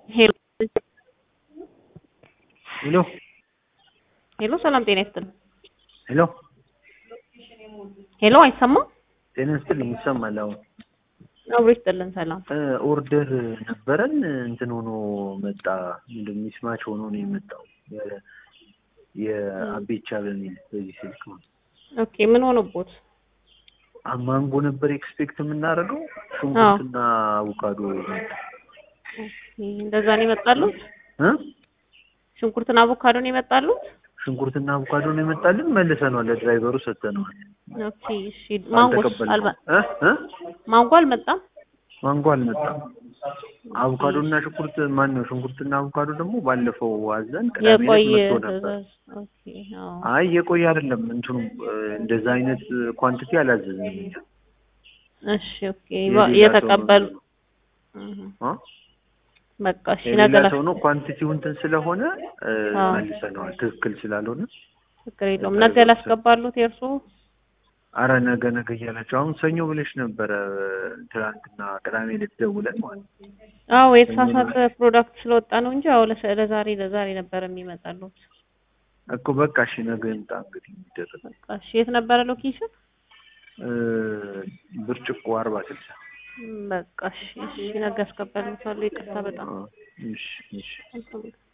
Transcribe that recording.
ሄሎ ሄሎ ሄሎ፣ ሰላም ጤና ይስጥልኝ። ሄሎ ሄሎ፣ አይሰማም? ጤና ይስጥልኝ። ይሰማል? አሁን አብሮ ይስጥልን። ሰላም ኦርደር ነበረን እንትን ሆኖ መጣ። ምንድን ሚስማች ሆኖ ነው የመጣው የ- የአቤቻ በሚል በዚህ ስልክ ነው። ኦኬ። ምን ሆነቦት? ማንጎ ነበር ኤክስፔክት የምናደርገው ሽንኩርትና አቮካዶ መጣ። ኦኬ፣ እንደዛ ነው የመጣሉት? እ ሽንኩርትና አቮካዶ ነው የመጣሉት? ሽንኩርትና አቮካዶ ነው የመጣልን። መልሰነዋል፣ ለድራይቨሩ ሰጥተነዋል። ኦኬ፣ እሺ። ማንጎስ አልተቀበልነውም። አልባ እ እ ማንጎ አልመጣም? ማንጎ አልመጣም። አቮካዶ እና ሽንኩርት ማን ነው? ሽንኩርትና አቮካዶ ደግሞ ባለፈው አዘን ቅዳሜ ዕለት የቆየ መጥቶ ነበር። ትዕዛዝ። ኦኬ፣ አዎ። አይ የቆየ አይደለም እንትኑ እ፣ እንደዛ አይነት ኳንቲቲ አላዘዝንም እኛ። እሺ፣ ኦኬ። የሌላ የተቀበሉ ሰው እህ፣ አ? በቃ እሺ። ነገ የሌላ ላ ሰው ነው ኳንቲቲው እንትን ስለሆነ እ፣ አዎ። መልሰነዋል። ትክክል ስላልሆነ ችግር የለውም። ነገ ላስገባሉት የእርሶ አረ ነገ ነገ እያላቸው አሁን ሰኞ ብለሽ ነበረ ትናንትና ቅዳሜ ዕለት ደውለን ማለት ነው። አዎ የተሳሳተ ፕሮዳክት ስለወጣ ነው እንጂ አዎ ለሰ- ለዛሬ ለዛሬ ነበር የሚመጣሉት። እኮ በቃ እሺ ነገ ይምጣ እንግዲህ የሚደረግ በቃ እሺ። የት ነበረ ሎኬሽን? እ፣ ብርጭቆ አርባ ስልሳ በቃ እሺ፣ እሺ። ነገ አስገባሉታለሁ። ይቅርታ በጣም አ፣ እሺ እሺ መልካም